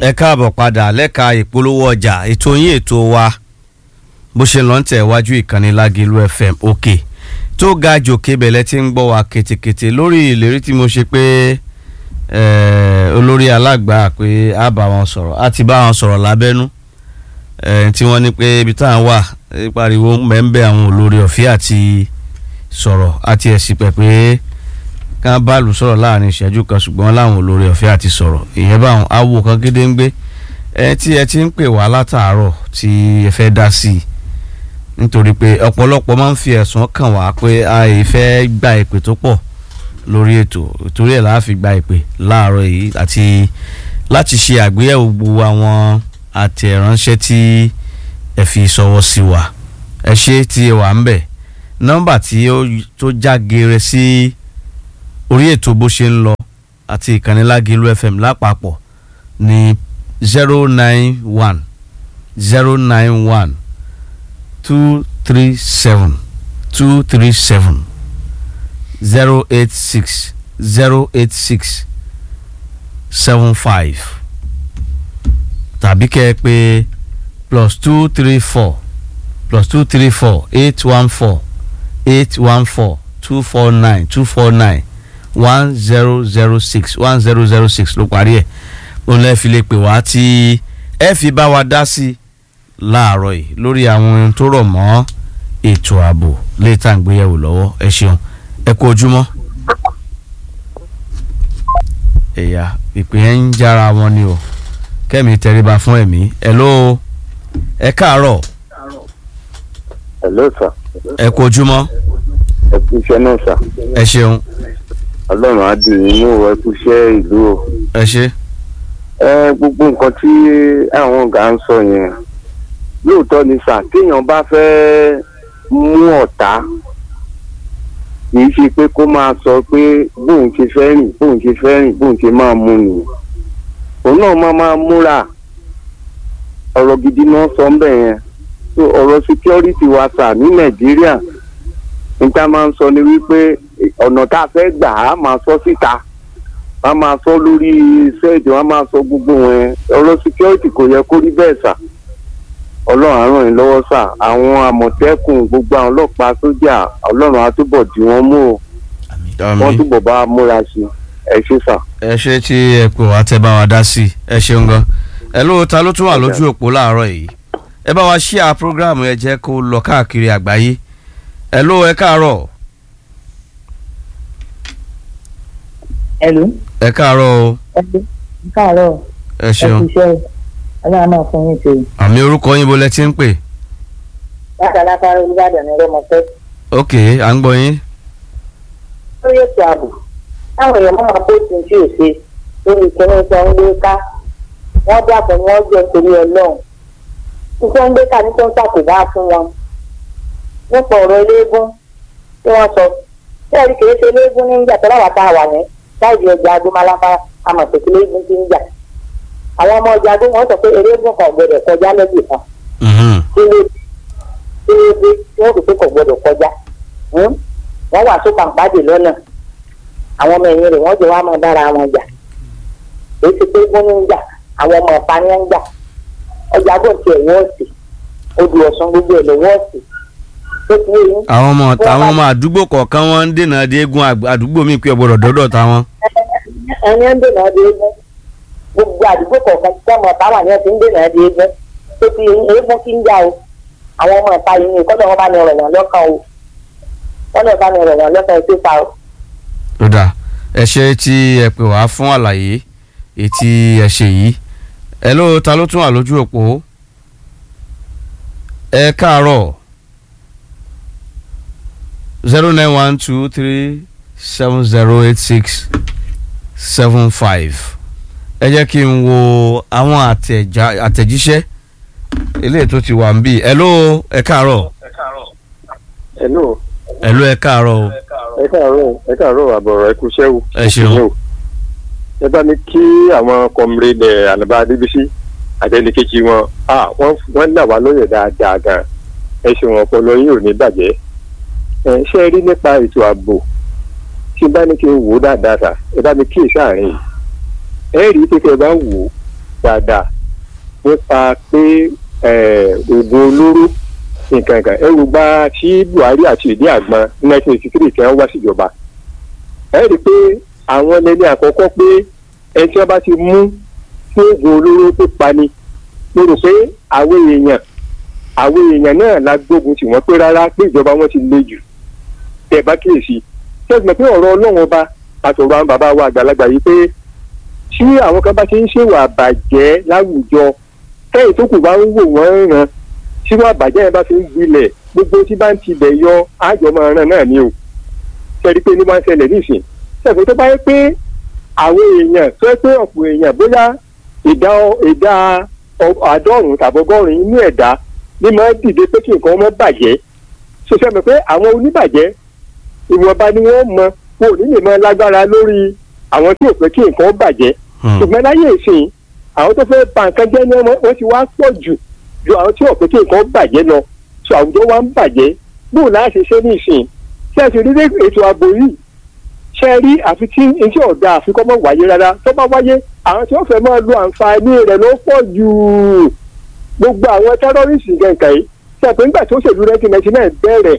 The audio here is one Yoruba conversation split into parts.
ẹ káàbọ̀ padà lẹ́ka ìpolówó ọjà ètò yín ètò wa bó ṣe lọ́n tẹ̀ wájú ìkànnì Lágìlú FM òkè tó ga jòkè bẹ̀lẹ́ tí ń gbọ́ wa kètèkètè lórí ìlérí tí mo ṣe pé olórí alágbà pé a bá wọn sọ̀rọ̀ a ti bá wọn sọ̀rọ̀ lábẹ́nú tí wọ́n ní pé ibi tá à ń wà pariwo mẹ́ńbẹ́ àwọn olórí ọ̀fẹ́ àti sọ̀rọ̀ àti ẹ̀sìn pẹ̀ pé ká bá lù sọ̀rọ̀ láàrin ìṣẹ́jú kan ṣùgbọ́n láwọn olórí ọ̀fẹ́ àti sọ̀rọ̀ ìyẹn báwọn awo kan gédé ń gbé ẹ tí ẹ ti ń pè wá látàárọ̀ tí ẹ fẹ́ dá sí i nítorí pé ọ̀pọ̀lọpọ̀ máa ń fi ẹ̀sùn kàn wá pé a ì fẹ́ gba ìpè tó pọ̀ lórí ètò torí ẹ̀ la fi gba ìpè láàárọ̀ yìí àti láti ṣe àgbéyẹ̀wò gbogbo àwọn àtẹ̀ránṣẹ́ tí ẹ fi sọwọ́ sí wa ẹ ṣe tí ẹ wà ń bẹ̀ nọ́mbà tí ó tó já geere sí orí ètò bó ṣe ń lọ àti ìkànnì Lágìlú FM lápapọ̀ ní zero nine one zero nine one two three seven two three seven zero eight six zero eight six seven five tàbí kẹ́ ẹ pé plus two three four plus two three four eight one four eight one four two four nine two four nine one zero zero six one zero zero six ló parí ẹ̀ òun lè fi lè pè wá tí ẹ fi bá wa dá sí láàárọ̀ yìí lórí àwọn ohun tó rọ̀ mọ́ ètò ààbò lè tá à ń gbéyẹ̀wò lọ́wọ́ ẹ ṣeun ẹ kú ojúmọ́. ẹ̀yà ìpè ẹ̀ ń jára wọn ni o kẹ́mi tẹríba fún ẹ̀mí ẹ̀ ló ẹ káàárọ̀ hello sir ẹ kú ojúmọ́ ẹ kú iṣẹ́ náà sir ẹ ṣeun ọlọ́run á dì yín mú ẹ kú iṣẹ́ ìlú o ẹ ṣe ẹ gbogbo nǹkan tí àwọn ọ̀gá ń sọ yẹn lóòótọ́ ni sà téèyàn bá fẹ́ mú ọ̀tá kì í ṣe pé kó máa sọ pé bóun ṣe fẹ́ rìn bóun ṣe fẹ́ rìn bóun ṣe máa mú nìyẹn òun náà máa máa múra ọ̀rọ̀ gidi náà sọ ń bẹ̀ yẹn so ọ̀rọ̀ security wa sà ní nàìjíríà níta máa ń sọ ni wípé ọ̀nà tá a fẹ́ gbà á máa sọ síta a máa sọ lórí sẹ́ẹ̀dì wọn máa sọ gbogbo wọn ọ̀rọ̀ security kò yẹ kó rí bẹ́ẹ̀ sà ọlọ́run á ràn yín lọ́wọ́ sà àwọn àmọ̀tẹ́kùn gbogbo àwọn ọlọ́pàá sójà ọlọ́run á túbọ̀ dì wọ́n mú o wọ́n túbọ̀ bá a múra sí ẹ ṣé sà. ẹ ṣe tí ẹ pè wá tẹ bá wa dá sí ẹ ṣeun gan ẹ ló ta ló tún wà lójú òpó láàárọ̀ yìí ẹ bá wa ṣíà prógráàmù ẹ jẹ́ kó lọ káàkiri àgbáyé ẹ ló ẹ káàárọ̀ Hello. ẹ káàárọ̀ o Hello. káàárọ̀ ẹ ẹ ṣeun kú iṣẹ́ ọlọ́run máa fún yín ṣe. àmì orúkọ yín bo lẹ ti ń pè látàlákà olùbàdàn ní rọmọfẹ́. ok à ń gbọ́ yín lórí ètò ààbò táwọn èèyàn máa kó tí tí ò ṣe lórí ìkíní tó ń gbé ká wọ́n dàpọ̀ ni wọ́n jẹ́ torí ọlọ́run iṣẹ́ ń gbé ká ní tó ń ṣàkóbá fún wọn. nípa ọ̀rọ̀ eléégún tí wọ́n sọ bẹ́ẹ̀ ni kìí ṣe eléégún ní ìjà tọ́lá wà tá a wà ní láìdí ọjà agbómalápá amọ̀tẹ́kí eléégún ti ń jà. àwọn ọmọ ọjà agbó wọn sọ pé eléégún kan ò gbọdọ̀ kọjá lẹ́gbẹ̀ẹ́ kan Mhm. kí ló kí ló dé tí wọ́n fi pé kò gbọdọ̀ kọjá Hmm? wọ́n wà sókà pàdé lọ́nà àwọn ọmọ ẹ̀yìn rẹ̀ wọ́n jọ wá mọ̀ dára wọn jà èyí ti pé wọ́n ń jà àwọn ọmọ ọ̀pá ni wọ́n ń jà ọjà bò tiẹ̀ wọ́ọ̀sì odò ọ̀sán gbogbo ẹ̀ lọ wọ́ọ̀sì tó ti yé yín àwọn ọmọ àwọn ọmọ àdúgbò kọ̀ọ̀kan wọn ń dènà dé eégún àg- àdúgbò míì pé ọgbọ́dọ̀ dọ́dọ̀ táwọn. ẹni ń dènà dé eégún gbogbo àdúgbò kọ̀ọ̀kan tí ọmọ ọ̀pá wà ní ẹ̀ ti ń dènà dé eégún tó ti yé yín eégún kí ń jà o àwọn ọmọ ọ̀pá yìí ni kọ́dọ̀ wọn bá ní ọ̀rọ̀ wọn lọ́kàn o kọ́dọ̀ bá ní ọ̀rọ̀ wọn lọ́kàn o tó ta o. ó dà ẹ ṣe tí ẹ pè wá fún àlàyé ètí ẹ ṣe yìí ẹ ló ta ló tún wà lójú òpó ẹ káàárọ̀ zero nine one two three seven zero eight six seven five ẹ jẹ́ kí n wo àwọn àtẹ̀já- àtẹ̀jíṣẹ́ eléyìí tó ti wà ń bì ẹ ló ẹ káàárọ̀ hello ẹ ló ẹ káàárọ̀ o ẹ káàárọ̀ ẹ káàárọ̀ àbọ̀rọ̀ ẹ kú iṣẹ́ o. ẹ ṣeun ẹ bá mi kí àwọn kọmrẹ́dẹ̀ ànàbà adébísí àtẹnikẹ́jì wọn ah wọ́n wọ́n là wá lóye dáadáa gan ẹ ṣeun ọpọlọ yín ò ní bàjẹ́ ẹ ṣe é rí nípa ètò ààbò tí bá ní kí n wò ó dáadáa sà ẹ bá mi kíyèsí àárín yìí ẹ rí i pé kí ẹ bá wò ó dáadáa nípa pé eh, oògùn olóró nǹkan kan ẹrù gba tí Buhari àti ìdí àgbọn nineteen eighty three kẹ́ ń wá síjọba ẹ rí i pé àwọn ẹni àkọ́kọ́ pé ẹni tí wọ́n bá ti mú fún oògùn olóró tó pani mo rò pé àwọn èèyàn àwọn èèyàn náà la gbógun tì wọ́n pé rárá pé ìjọba wọn ti le jù tẹ́ bá kíyèsí sẹ́gbọ̀n pé ọ̀rọ̀ ọlọ́run ọba àtọ̀rọ̀ àwọn bàbá wa àgbàlagbà yìí pé tí àwọn kan bá ti ń ṣèwà àbàjẹ́ láwùjọ kẹ́yìn tó kù bá ń wò wọ́n ràn tí wọ́n àbàjẹ́ yẹn bá fi ń gbilẹ̀ gbogbo tí bá ń tibẹ̀ yọ àjọmọ̀ ràn náà ni o sẹ́ni pé ní máa ń ṣẹlẹ̀ nísìn sẹ́gbọ̀n tó bá yẹ pé àwọn èèyàn tó yẹ pé ọ̀pọ̀ èèyàn bóyá ìdá ìdá àádọ́rùn-ún tàbí ọgọ́rùn-ún inú ẹ̀dá ní máa ń dìde pé kí nǹkan ọmọ bàjẹ́ so sẹ́mi pé àwọn oníbàjẹ́ ìwọ̀nba ni wọ́n mọ wọn ò ní lè mọ lágbára lórí àwọn tí ò fẹ́ kí nǹkan bàjẹ́ ṣùgbọ́n láyé ìsìn àwọn tó fẹ́ bà nǹkan jẹ́ ní ọmọ wọn ti wá pọ̀ jù ju àwọn tí ò fẹ́ kí nǹkan bàjẹ́ lọ so àwùjọ wa ń bàjẹ́ bóò láà ṣe ṣe ní ìsìn ṣé ẹ ti rí ètò ààbò yìí ṣé ẹ rí àfi tí etí ọ̀dà àfikọ́ mọ̀ wáyé rárá tó bá wáyé àwọn tí wọ́n fẹ́ máa lo àǹfààní rẹ̀ ló pọ̀ jù gbogbo àwọn tẹ́rọ́rìsì gẹ̀ǹkà yìí ṣe àpò nígbà tó ṣèlú nineteen ninety nine bẹ̀rẹ̀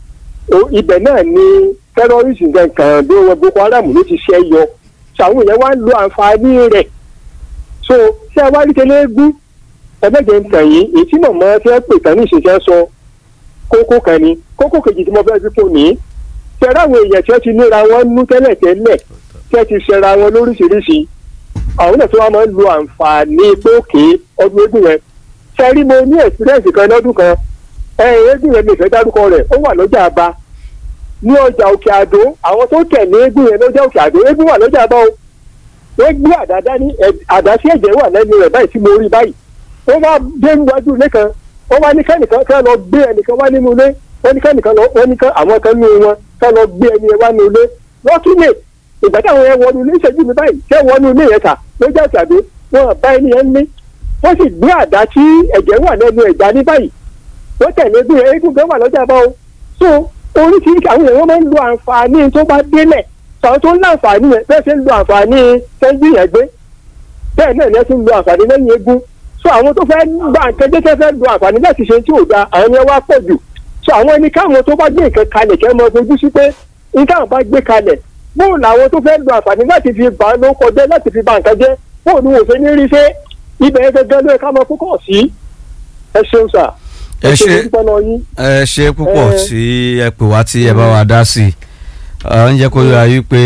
ibẹ̀ náà ni tẹ́rọ́rìsì gẹ̀ǹkà bí wọn Boko Haram ló ti ṣẹ́ yọ ṣàwọn èèyàn wá ń lo àǹfààní rẹ̀ so ṣé ẹ wá rí tẹ́lẹ̀ gún ẹgbẹ́jẹ̀ ń tàn yín èyí tí mọ̀mọ́ fẹ́ pè tán ní ìṣẹ̀ṣẹ̀ sọ kókó kan ni kókó kejì tí mo fẹ́ fi kò ní ṣẹ̀rọ àwọn èèyàn tí wọ́n ti níra wọn nú tẹ́lẹ̀ tẹ́lẹ̀ tí wọ́n ti ṣẹra wọn lóríṣiríṣi àwọn náà tí wọ́n máa ń lo àǹfààní pé òkè ọdún eégún yẹn ṣẹ́rí mo ní experience kan lọ́dún kan eégún yẹn mi ìfẹ́ dárúkọ rẹ̀ ó wà lọ́jà àbá ní ọjà òkè àdó àwọn tó tẹ̀lé eégún yẹn lọ́jà òkè àdó eégún wà lọ́jà àbá o wọ́n gbé àdá ní àdá sí ẹ̀jẹ̀ wà lẹ́nu rẹ̀ báyìí tí mo rí báyìí wọ́n wá dé níwájú ilé kan wọ́n wá ní kẹ́nìkan kẹ́ lọ gbé ẹnìkan wá nínú ilé wọ́n ní kẹ́nìkan lọ wọ́n ní kẹ́ àwọn kan nínú wọn kẹ́ lọ gbé ẹni yẹn wá nínú ilé wọ́n tún lè ìgbà táwọn yẹn wọnú ilé ìṣẹ́jú mi báyìí ṣé wọnú ilé yẹn kà lójú àtàdé wọn bá ẹni yẹn ní wọ́n sì gbé àdá tí ẹ̀jẹ̀ wà lẹ́nu ẹ̀já ní báyìí wọ́n tẹ̀lé bí eégún gan wà lọ́jà bá o so oríṣiríṣi àwọn èèyàn máa ń lo àǹfààní tó bá délẹ̀ sọ̀rọ̀ tó ń lo àǹfààní yẹn bẹ́ẹ̀ ṣe ń lo àǹfààní sẹ́ńjì yẹn gbé bẹ́ẹ̀ náà ni ẹ ti ń lo àǹfààní lẹ́yìn eégún so àwọn tó fẹ́ gba nǹkan jẹ́ tẹ́ fẹ́ lo àǹfààní láti ṣe tí ò da àwọn yẹn wá pọ̀ jù so àwọn ẹni káwọn tó bá gbé nǹkan kalẹ̀ kẹ́ mọ ojú sí pé nǹkan bá gbé kalẹ̀ bóun làwọn tó fẹ́ lo àǹfààní láti fi bà á ló kọjá láti fi bà nǹkan jẹ́ bóun ni wò fẹ́ ní rí ṣe ibẹ̀ yẹn gẹ́gẹ́ ló yẹ ká mọ púpọ̀ sí ẹ ṣeun sà ẹ ṣe ẹ ṣe púpọ̀ tí ẹ pè wá tí ẹ bá wa dá sí i ń jẹ́ kó yára yí pé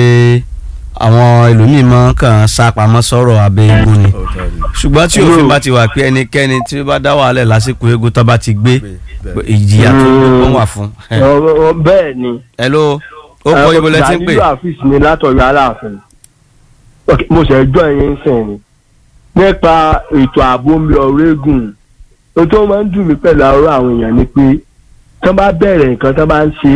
àwọn ẹlòmíì máa kàn sápamọ́ sọ̀rọ̀ abẹ́ eégún ni ṣùgbọ́n tí òfin bá ti wà pé ẹnikẹ́ni tí ó bá dá wàhálẹ̀ lásìkò eégún tó bá ti gbé ìjìyà tó gbọ́n wà fún. bẹ́ẹ̀ ni. hello ó kọ́ ibo lẹ ti ń pè. daniel afis ni látọ̀yọ̀ aláàfin mo ṣe jọ ẹ̀yìn sìn ni nípa ètò ààbò mi ọ̀rọ̀ eégún o tó máa ń dùn mí pẹ̀lú àárọ̀ àwọn èèyàn ni pé tí wọ́n bá bẹ̀rẹ̀ nǹkan tí wọ́n bá ń ṣe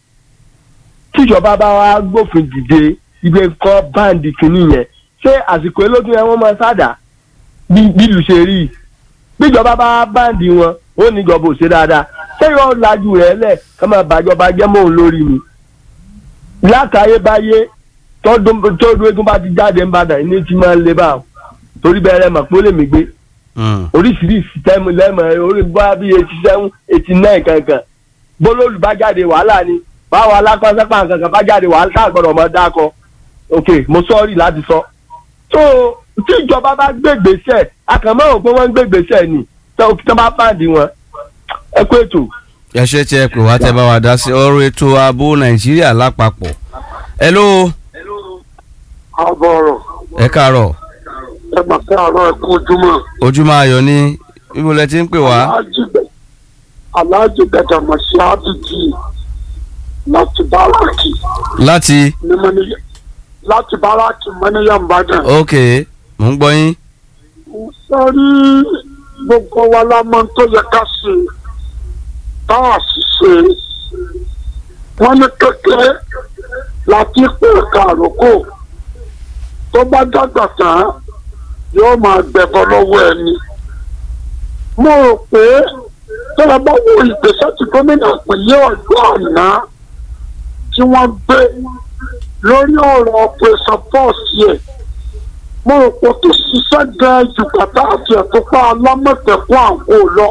tíjọba bá wá gbófin dìde ibi kọ́ báǹdì kìíní yẹn ṣé àsìkò elógun yẹn wọ́n máa sádà bí ìlú ṣe rí bíjọba bá báǹdì wọn ó ní ìjọba ò ṣe dáadáa ṣé yóò lajú rẹ̀ lẹ̀ ká máa bàjọba jẹ́ mọ́ òun lórí mi látàyébáyé tọ́dún eégún bá ti jáde ń bàdàn ní ti máa ń le báwọn torí bẹ́ẹ̀ mọ̀ pé ó lè mí gbé oríṣiríṣi tẹ́mu lẹ́mọ̀ orí bá bí eighty seven eighty nine kankan bólólù bá jáde wàhálà ni báwo alápásápá kankan bá jáde wàhálà tá a gbọ́dọ̀ mọ̀ dákọ ok mo sọ́ọ̀rì láti sọ. tó tí ìjọba bá gbégbèsè akànmọ́ ò pé wọ́n ń gbégbèsè ni tó bá pàdé wọn ẹ kú ètò. ẹ ṣe tí ẹ pè wá tẹ bá wa dá sí ọ̀rọ̀ ètò ààbò nàìjíríà lápapọ̀ hello. àbọ̀rọ̀. ẹ káàárọ̀ ẹ mà fẹ́ àárọ̀ ẹ kú ojúmọ́. ojúmọ́ ayọ̀ ni ibo lẹ ti ń pè wá. aláàjì gbẹdọ̀ mọ̀ sí àdìjì láti báràkì. láti. ní mọ́níyà láti báràkì mọ́níyà ìbàdàn. ok mò ń gbọ́ yín. sẹ́rí gbogbo wa la mọ̀ tó yẹ ká ṣe tá a sì ṣe wọ́n ní kékeré láti pè kàrókò tó bá dàgbà tán yóò máa gbẹ̀bọ lọ́wọ́ ẹni. mo rò pé tó bá bá wo ìgbésẹ̀ tí gómìnà ìpínlẹ̀ ọ̀dọ́ àná tí wọ́n gbé lórí ọ̀rọ̀ operation force yẹ mo mo rò pé ó ti ṣiṣẹ́ gan ju bàtà àti ẹ̀tọ́pá alámọ̀tẹ́kùn àǹkó lọ.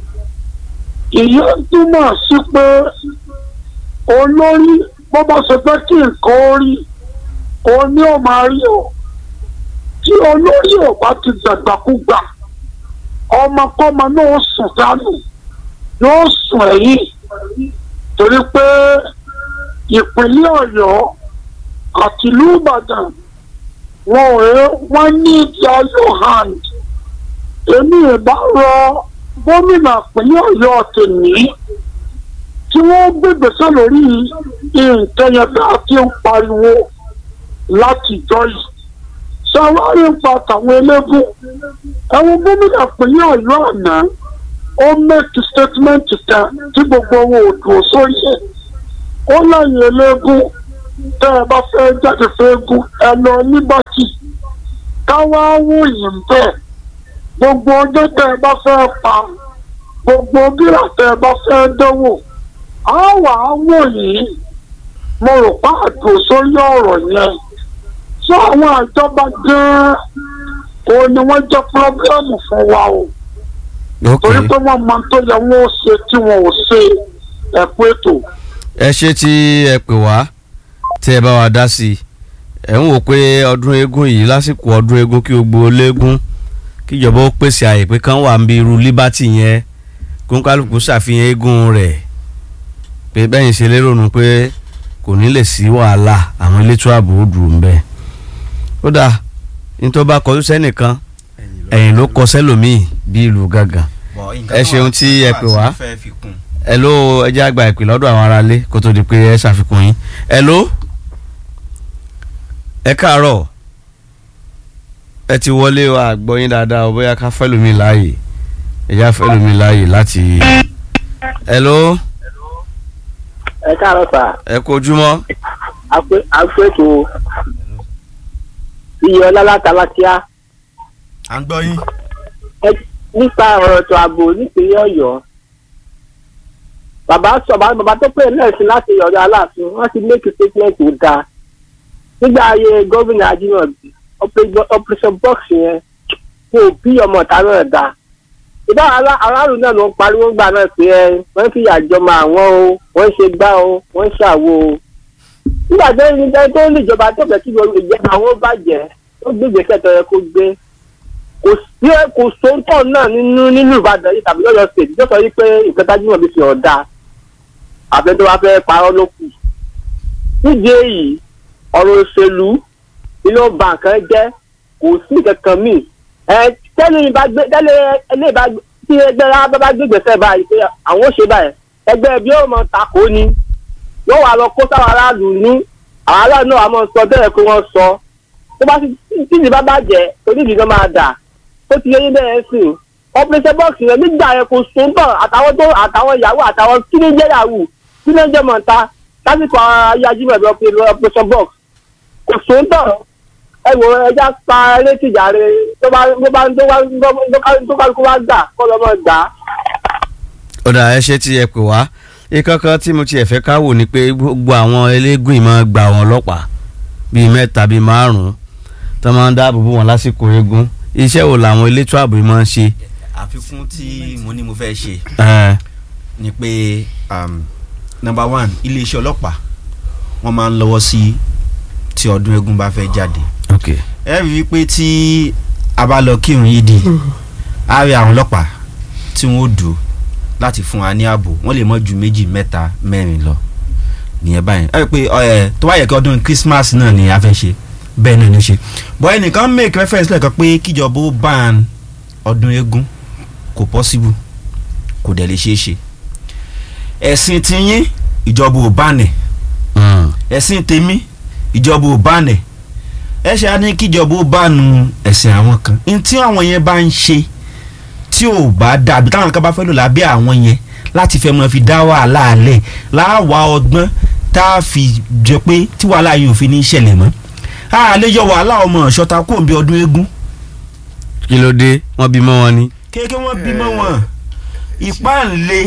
ìyẹn túmọ̀ sí pé olórí bó bá ṣe fẹ́ kí nǹkan ó rí òun ni ó máa rí o tí olórí ò bá ti dàgbàkúgbà ọmọkọ́mọ náà sùn dánù yóò sùn ẹ̀yìn torí pé ìpínlẹ̀ ọ̀yọ́ àti ìlú ìbàdàn wọn ò rẹ wọn ní ìdájọ́ hand èmi ìbá rọ gómìnà ìpínlẹ̀ ọ̀yọ́ tèmi tí wọ́n gbégbèsè lórí nǹkan yẹn bí a ti ń pariwo látijọ́ yìí ṣàwárí ń pa tàwọn eléégún ẹ̀wọ̀n gómìnà ìpínlẹ̀ ọ̀yọ́ àná ó make statement kan tí gbogbo owó òdùn sórí ẹ̀ ó lẹ́yìn eléégún tẹ́ ẹ bá fẹ́ jáde fẹ́ẹ́gún ẹ lọ nígbàtí káwá wò yìí ń bẹ̀ gbogbo ọjọ́ tẹ́ ẹ bá fẹ́ pa gbogbo bírà tẹ́ ẹ bá fẹ́ dánwò á wà á wò yìí mo rò pa àdùn sórí ọ̀rọ̀ yẹn tí àwọn àjọba gan-an òun ni wọ́n jẹ́ pírọ́bíọ́mù fún wa o ok torí pé wọ́n mọ tó yẹ wọ́n ó ṣe tí wọn ò ṣe ẹ̀kú ètò. ẹ ṣe tí ẹ pè wá tí ẹ bá wa dá sí i ẹ ń wò pé ọdún eégún yìí lásìkò ọdún eégún kí gbogbo léégún kíjọba ó pèsè àyè pé kán wà ń bí irú liberty yẹn kónkálùkù ṣàfihàn eégún rẹ̀ pé bẹ́yìn ṣe lérò nù pé kò ní lè sí wàhálà àwọn elétò ààbò ó dùn ń bẹ́ẹ̀ ó dáa nítorí bá kọjú sẹ́nìkan ẹ̀yìn ló kọ sẹ́lòmíì bí ìlú gángan ẹ ṣeun tí ẹ pè wá ẹ ló ẹ jẹ́ àgbà ìpè lọ́dọ̀ àwọn aráalé kó tó di pé ẹ ṣàfikún yín ẹ ló ẹ káàárọ̀ ẹ ti wọlé wa gbọ́ yín dáadáa o bóyá ká fẹ́lòmíì láàyè ẹ já fẹ́lòmíì láàyè láti ẹ ló ẹ káàárọ̀ sà ẹ kojúmọ́ àpètò iye ọlá látàlátíá à ń gbọ́ yín. nípa ọ̀rọ̀ ètò ààbò nípínlẹ̀ ọ̀yọ́ bàbá sọ bàbá bàbá tó pè lẹ́sìn láti ọ̀dọ̀ aláàfin wọ́n ti make statement tó dáa nígbà ayé gómìnà ajínigbé operation box yẹn kò bí ọmọ ọ̀tá náà dáa ìdá aráàlú náà ló ń pariwo gbà náà pé ẹ wọ́n fi àjọmọ àwọn o wọ́n ṣe gbá o wọ́n ṣàwo o nígbà tó ní tó ní ìjọba tó fẹ́ kí ìjọba àwọn bàjẹ́ ó gbé ìgbésẹ̀ tó yẹ kó gbé kò sí kò sóńtọ̀ náà nínú nínú ìbàdàn yìí tàbí lọ́yọ̀ state tó sọ yìí pé nǹkan tájú náà bí fi ọ̀dà àfẹ́ tó bá fẹ́ parọ́ ló kù. nídìí èyí ọ̀rọ̀ òṣèlú inú bàǹkan jẹ́ kò sí kankan míì ẹ tẹ́lẹ̀ ìbá gbé tẹ́lẹ̀ ẹlẹ́ ìbá tí ẹgbẹ́ rárá bá gbé gbèsè báyìí pé àwọn ò ṣe báyìí ẹgbẹ́ ẹbí yóò mọ takò ni yóò wà lọ kó sáwọn aráàlú ní àwọn aráàlú náà wà mọ sọ bẹ́ẹ̀ kó wọ́n sọ tó bá ti tí ìdìbò bá bàjẹ́ onídìí náà máa dà ó ti yẹ yín bẹ́ẹ̀ sí i operation box yẹn nígbà yẹn kò sún tán àtàwọn tó àtàwọn ìyàwó àtàwọn kíníjẹ́ yahoo kíníjẹ́ mọ̀ta lásìkò ayájúmọ̀ ẹ̀bí operation box kò sún tán ẹ wò ẹja pa létí ìjàre tó bá tó bá tó bá tó bá kó bá gbà kó lọ́ mọ̀ gbà. ọ̀dà ẹ ṣe tí ẹ pè wá ìkankan tí mo tiẹ̀ fẹ́ ká wò ni pé gbogbo àwọn eléégún ìmọ̀ gba àwọn ọlọ́pàá bíi mẹ́ta bíi márùn-ún tó máa ń dáàbò bò wọ́n lásìkò eégún iṣẹ́ wo làwọn elétò ààbò máa ń ṣe. àfikún tí mo ní mo fẹ́ ṣe ẹ ni pé um, number one iléeṣẹ́ ọlọ́pàá wọ́n máa ń lọ́wọ́ sí tí ọdún eégún bá fẹ́ jáde ok ẹ rí i pé tí a bá lọ kírun yìí di a rí àwọn ọlọ́pàá tí wọ́n ó dùn láti fún wa ní ààbò wọ́n lè mọ́ ju méjì mẹ́ta mẹ́rin lọ nìyẹn báyìí ẹ rí i pé ẹ tó wáyé kí ọdún Christmas náà ni a fẹ́ ṣe bẹ́ẹ̀ náà ni ó ṣe bọ́ ẹnìkan make reference lẹ́ẹ̀kan pé kíjọba ó ban ọdún eégún kò possible kò dẹ̀ lè ṣeé ṣe ẹ̀sìn tiyín ìjọba ò bá nẹ̀ ẹ̀sìn tèmi ìjọba ò bá nẹ̀ ẹ ṣe á ní kíjọba ó bá nu ẹ̀sìn àwọn kan ní tí àwọn yẹn bá ń ṣe tí ò bá dà àbí táwọn kan bá fẹ́ lò lábẹ́ àwọn yẹn láti fẹ́ mọ́ fi dá wàhálà alẹ̀ láwa ọgbọ́n tá a fi jẹ pé tí wàhálà yìí ò fi ní ṣẹlẹ̀ mọ́ a lè yọ wàhálà ọmọ ṣọta kó bí ọdún eégún kí ló dé wọ́n bímọ wọn ni. kéèké wọn bímọ wọn ìpáǹle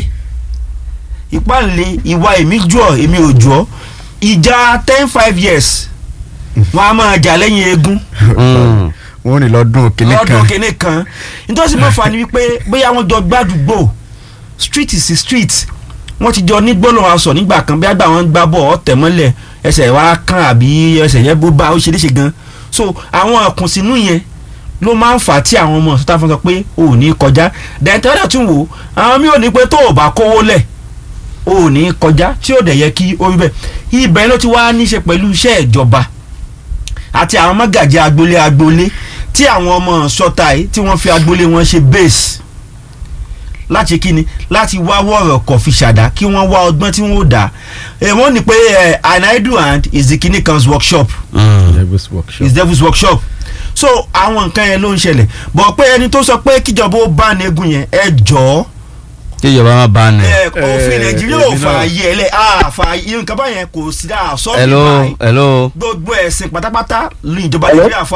ìpáǹle ìwà èmi jọ èmi ò jọ ìjà ten five years wọn a máa jà lẹ́yìn eégún Mm. wọn ò ní lọ́dún kìíní kan ọdún kìíní kan nítorí mo fà ní wípé bóyá wọ́n jọ gbàdúgbò street is street wọ́n ti jọ ní gbólóhùn aṣọ nígbà kan bí àgbà wọn gbá bọ̀ ọ̀tẹ̀ mọ́lẹ̀ ẹsẹ̀ wa kàn àbí ẹsẹ̀ yẹn bó bá ó ṣe léṣe gan so àwọn àkùnsínú yẹn ló máa ń fà á tí àwọn ọmọ ọ̀sán táwọn sọ pé o ò ní kọjá dẹ̀ntẹ́rẹ́ tún wò àwọn mi ò ní pé tó o bá kówó lẹ̀ o ò ní kọjá tí ò dẹ̀ yẹ kí o rí bẹ́ẹ̀ ibẹ̀ ló ti wá ní í ṣe pẹ̀lú iṣẹ́ ìjọba àti àwọn mọ́gàjì agboolé agboolé tí àwọn ọmọ sọta yìí tí wọ́n fi agboolé wọn ṣe base láti kíni láti wá wọ̀rọ̀ kọ̀ fi ṣàdá kí wọ́n wá ọgbọ́n tí wọ́n ó dá ẹ̀ wọ́n ní pé ẹ̀ an idle hand is the kini kan's workshop devil's workshop. is devil's workshop so àwọn nǹkan yẹn ló ń ṣẹlẹ̀ bọ̀ pé ẹni tó sọ pé kíjọba ó bá negun yẹn ẹ jọ̀ọ́ kí ìjọba máa bá a nẹ. ẹ òfin Eh, nàìjíríà ò èmi náà- fààyè ẹ lẹ àfààyè nǹkan báyẹn kò sí dáa sọ́ọ̀bù hello báyìí hello gbogbo ẹ̀sìn pátápátá ní ìjọba Hello? nàìjíríà fà